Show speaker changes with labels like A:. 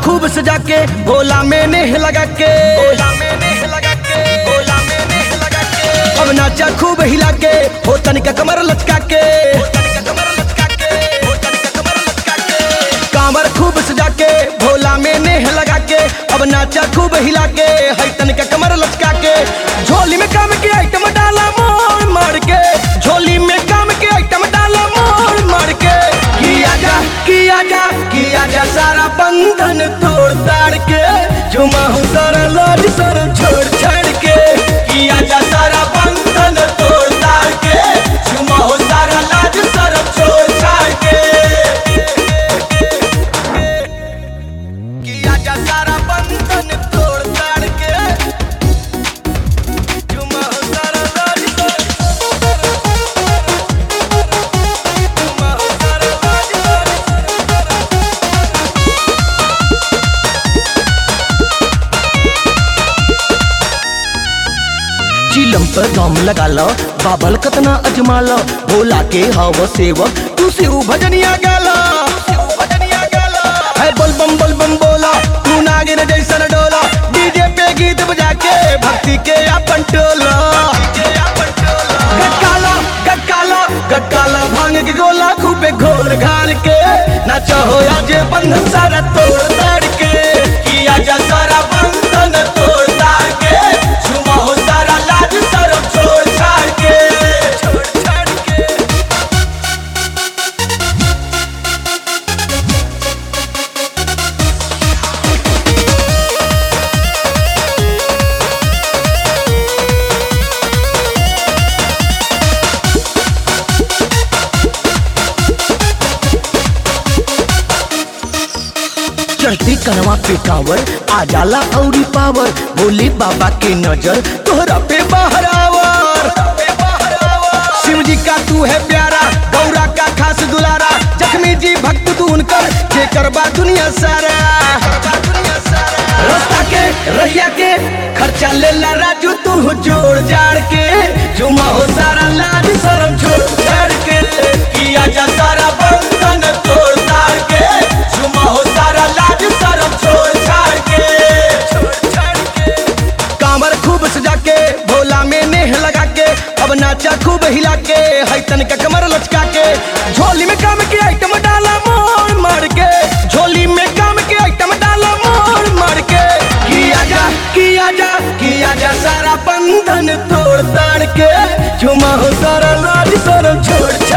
A: खूब सजा के भोला में नेह लगा के भोला में नेह लगा के भोला में नेह लगा के अब नाचा खूब हिला के हो तनिका कमर लचका के हो तनिका कमर लचका के हो तनिका कमर लचका के कामर खूब सजा के भोला में नेह लगा के अब नाचा खूब हिला के है तनिका कमर लचका के झोली में काम के आइटम डाला मोड़ मार के झोली में काम के आइटम डाला मोड़ मार के किया जा किया जा किया जा सारा बंधन तोड़ ताड़ के झुमा हूँ सारा लाज सर छोड़ छाड़ के किया जा सारा बंधन तोड़ ताड़ के झुमा हूँ सारा लाज सर छोड़ छाड़ के किया जा सारा बंधन तोड़ ताड़ के झुमा हूँ सारा लाज सर झुमा हूँ सारा लाज सर चिलम पर दम लगा लो बाबल कतना अजमा लो भोला के हव सेवक तू से भजनिया गाला है बोल बम बोल बम बोला तू नागिन जैसन डोला डीजे पे गीत बजा के भक्ति के अपन टोला गटकाला गटकाला गटकाला भांग के गोला खूबे घोर घाल के नाचो हो आज बंधन सारा तोड़ ताड़ के किया जा सारा बंधन तोड़ ताड़ के झुमा हो सारा लाज सरम छोड़ छाड़ के छोड़ छाड़ के चढ़ती कनवा पे कावर आ जाला औरी पावर भोले बाबा के नजर तोहरा पे बाहर आवर शिव जी का तू है प्यारा गौरा का खास दुलारा जख्मी जी भक्त तू उनकर जे करबा दुनिया सारा रास्ता के रहिया के खर्चा ले ला राजू तू जोड़ जाड़ के जुमा हो सारा लाज शरम छोड़ छाड़ के किया जा सारा बंधन तोड़ ताड़ के जुमा हो सारा लाज शरम छोड़ छाड़ के छोड़ छाड़ के कामर खूब सजा के भोला में नेह लगा के अब नाचा खूब हिला के है तनिका कमर लचका के झोली में काम के आइटम डाला मोड़ मार के झोली में काम के आइटम डाला मोड़ मार के किया जा किया जा किया जा सारा बंधन तोड़ ताड़ के झुमा हो सारा लाज सरम छोड़